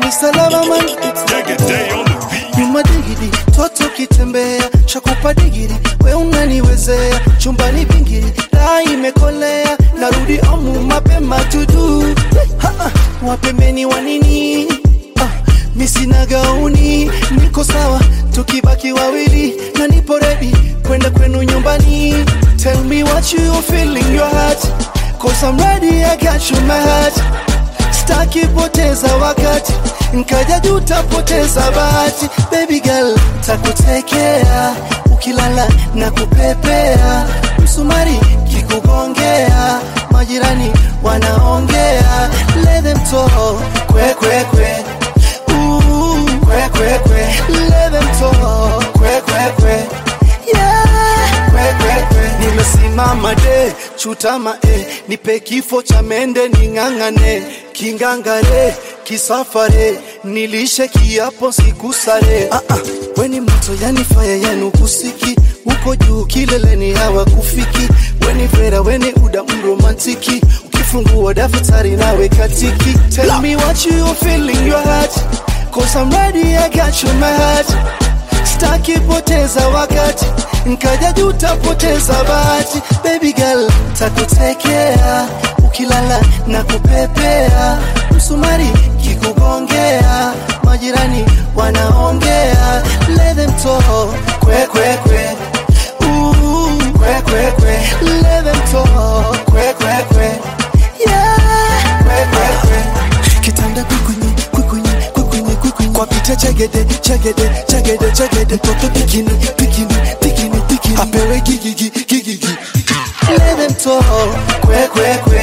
ni salama man nyuma digidi toto kitembea shakupa digiri we unaniwezea chumbani bingiri raa imekolea narudi omu mapema tudu Ha, ha, wapembeni wa nini ah, misina gauni niko sawa tukibaki wawili na nipo redi kwenda kwenu nyumbani tell me what you feel in your heart cause I'm ready I got you my heart staki poteza wakati nkaja juu tapoteza bahati baby girl takutekea ukilala na kupepea msumari kikugongea majirani wanaongea let them talk kwe kwe kwe Ooh, kwe kwe kwe let them talk kwe kwe kwe yeah kwe kwe kwe nimesimama de chutama e nipe kifo cha mende ning'ang'ane kingangare kisafare nilishe kiapo sikusare ah, ah. weni moto yani faya yanu kusiki uko juu kileleni hawa kufiki weni vera weni uda mromantiki ukifungua daftari nawe katiki tell me what you feel in your heart cause I'm ready I got you my heart staki poteza wakati nkaja juu tapoteza bahati baby girl takutekea ukilala na kupepea msumari kikugongea majirani wanaongea let them talk kwe kwe kwe Ooh, kwe kwe kwe let them talk kwe kwe kwe yeah kwe kwe kwe kitanda kwikunyi kwikunyi kwikunyi kwikunyi kwa pita chegede chegede chegede chegede mtoto pikini pikini pikini pikini apewe gigigi gigigi let them talk kwe kwe kwe